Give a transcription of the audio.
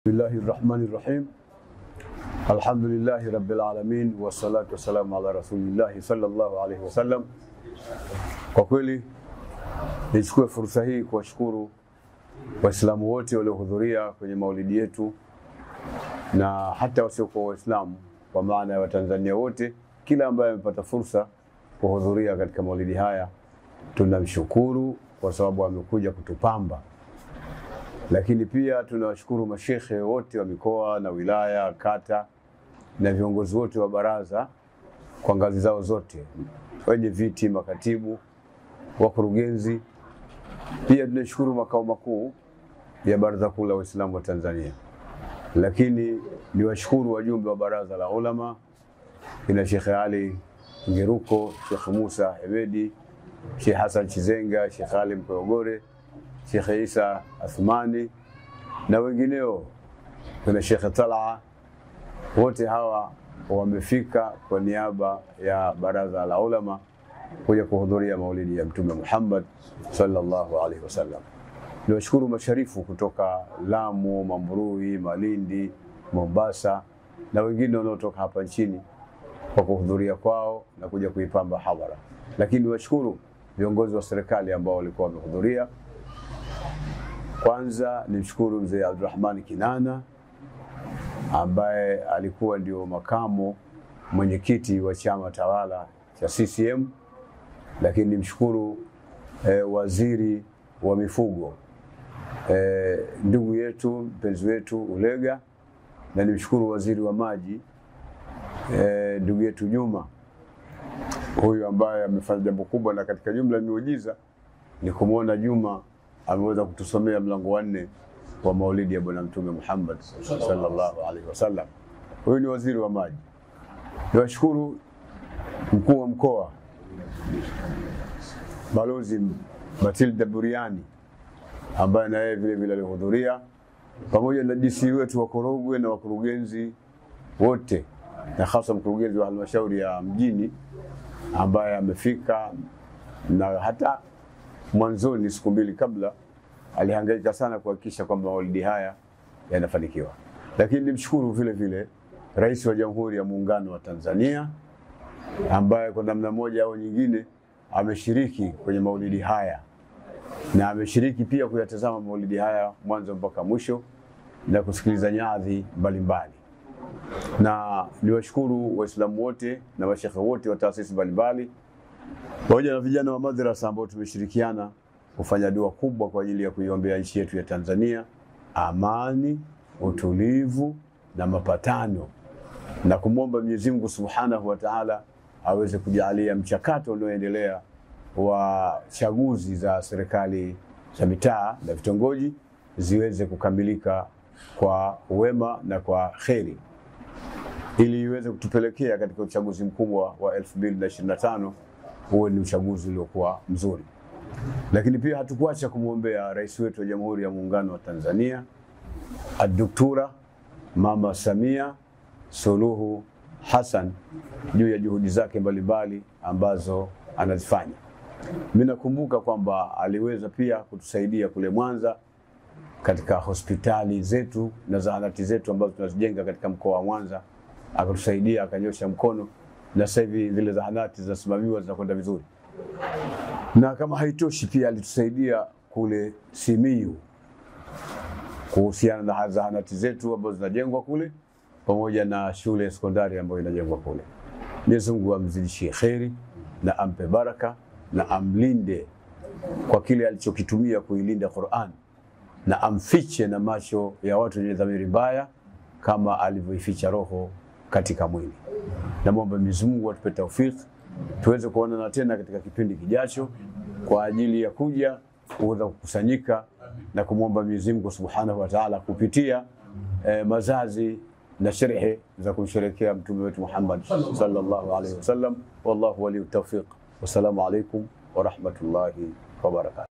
Bismillahi rahmani rahim. Alhamdulillahi rabbil alamin wassalatu wassalamu ala rasulillahi sallallahu alaihi wasallam. Kwa kweli nichukue fursa hii kuwashukuru Waislamu wote waliohudhuria kwenye maulidi yetu na hata wasiokuwa Waislamu, kwa maana ya Watanzania wote, kila ambaye amepata fursa kuhudhuria katika maulidi haya tunamshukuru kwa sababu amekuja kutupamba lakini pia tunawashukuru mashekhe wote wa mikoa na wilaya, kata na viongozi wote wa baraza kwa ngazi zao zote, wenye viti, makatibu, wakurugenzi. Pia tunashukuru makao makuu ya Baraza Kuu la Waislamu wa Tanzania, lakini niwashukuru wajumbe wa baraza la ulama kina Shekhe Ali Ngeruko, Shekhe Musa Hemedi, Shekhe Hassan Chizenga, Shekhe Ali Mkoyogore Shekhe Isa Athmani na wengineo, kuna Shekhe Talaa. Wote hawa wamefika kwa niaba ya baraza la ulama kuja kuhudhuria maulidi ya Mtume Muhammad sallallahu alaihi wasallam. Niwashukuru masharifu kutoka Lamu, Mambrui, Malindi, Mombasa na wengine wanaotoka hapa nchini kwa kuhudhuria kwao na kuja kuipamba hadhara, lakini niwashukuru viongozi wa serikali ambao walikuwa wamehudhuria kwanza nimshukuru mzee Abdurrahman Kinana ambaye alikuwa ndio makamo mwenyekiti wa chama tawala cha CCM, lakini nimshukuru eh, waziri wa mifugo eh, ndugu yetu mpenzi wetu Ulega, na nimshukuru waziri wa maji eh, ndugu yetu Juma, huyu ambaye amefanya jambo kubwa, na katika jumla ya miujiza ni kumwona Juma ameweza kutusomea mlango wa nne wa maulidi ya Bwana Mtume Muhammad sallallahu alaihi wasallam. Huyu ni waziri wa maji. Niwashukuru mkuu wa mkoa Balozi Matilda Buriani ambaye na yeye vile vile alihudhuria pamoja na DC wetu wa Korogwe na wakurugenzi wote na hasa mkurugenzi wa halmashauri ya mjini ambaye amefika na hata mwanzoni siku mbili kabla alihangaika sana kuhakikisha kwamba maulidi haya yanafanikiwa. Lakini nimshukuru vile vile Rais wa Jamhuri ya Muungano wa Tanzania ambaye kwa namna moja au nyingine ameshiriki kwenye maulidi haya na ameshiriki pia kuyatazama maulidi haya mwanzo mpaka mwisho na kusikiliza nyadhi mbalimbali. Na niwashukuru Waislamu wote na mashekhe wote wa taasisi mbalimbali pamoja na vijana wa madrasa ambao tumeshirikiana kufanya dua kubwa kwa ajili ya kuiombea nchi yetu ya Tanzania, amani, utulivu na mapatano, na kumwomba Mwenyezi Mungu Subhanahu wa Ta'ala aweze kujalia mchakato unaoendelea wa chaguzi za serikali za mitaa na vitongoji ziweze kukamilika kwa wema na kwa kheri ili iweze kutupelekea katika uchaguzi mkubwa wa 2025 huwe ni uchaguzi uliokuwa mzuri. Lakini pia hatukuacha kumwombea rais wetu wa Jamhuri ya Muungano wa Tanzania Aduktura Mama Samia Suluhu Hassan juu ya juhudi zake mbalimbali ambazo anazifanya. Mimi nakumbuka kwamba aliweza pia kutusaidia kule Mwanza katika hospitali zetu na zahanati zetu ambazo tunazijenga katika mkoa wa Mwanza, akatusaidia akanyosha mkono na sasa hivi zile zahanati zinasimamiwa zinakwenda vizuri. Na kama haitoshi, pia alitusaidia kule Simiyu kuhusiana na zahanati zetu ambazo zinajengwa kule pamoja na shule ya sekondari ambayo inajengwa kule. Mwenyezi Mungu amzidishie kheri na ampe baraka na amlinde kwa kile alichokitumia kuilinda Qur'an na amfiche na macho ya watu wenye dhamiri mbaya kama alivyoificha roho katika mwili. Namwomba Mwenyezi Mungu atupe taufiki tuweze kuonana tena katika kipindi kijacho kwa ajili ya kuja kuweza kukusanyika na kumwomba Mwenyezi Mungu Subhanahu wa Ta'ala kupitia eh, mazazi na sherehe za kumsherekea mtume wetu Muhammad sallallahu alaihi wasallam. Wallahu waliyu tawfiq. Wassalamu alaikum wa rahmatullahi wa barakatuh.